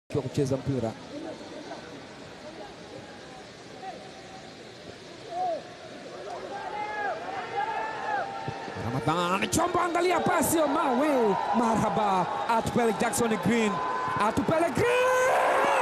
wa kucheza mpira. Ramadhan Chombo, angalia pasi ya mawe, marhaba, atupele Jackson Green, atupele Green.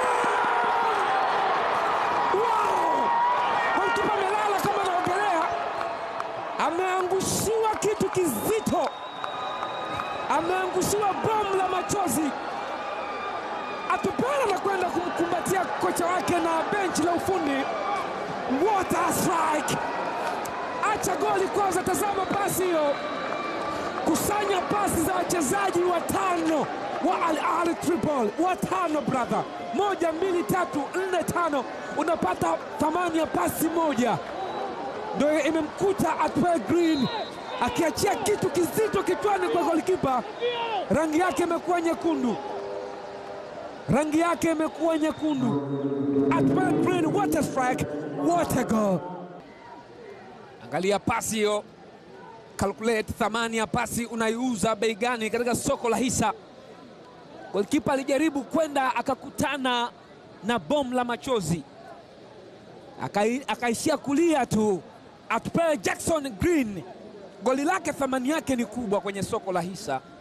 Wow! Golikipa amelala kama anaogelea, ameangushiwa kitu kizito, ameangushiwa bomu la machozi. Atupele na kwenda kumkumbatia kocha wake na benchi la ufundi. What a strike! Acha goli kwanza, tazama pasi hiyo, kusanya pasi za wachezaji watano wa Al Ahly Tripoli, watano brother, moja mbili tatu nne tano, unapata thamani ya pasi moja, ndio imemkuta Atwell Green akiachia kitu kizito kichwani kwa golikipa. Rangi yake imekuwa nyekundu, rangi yake imekuwa nyekundu. Atwell Green, what a strike, what a goal! Angalia pasi hiyo, calculate thamani ya pasi unaiuza bei gani katika soko la hisa. Golikipa alijaribu kwenda akakutana na bomu la machozi, Akai- akaishia kulia tu. Atupele Jackson Green, goli lake thamani yake ni kubwa kwenye soko la hisa.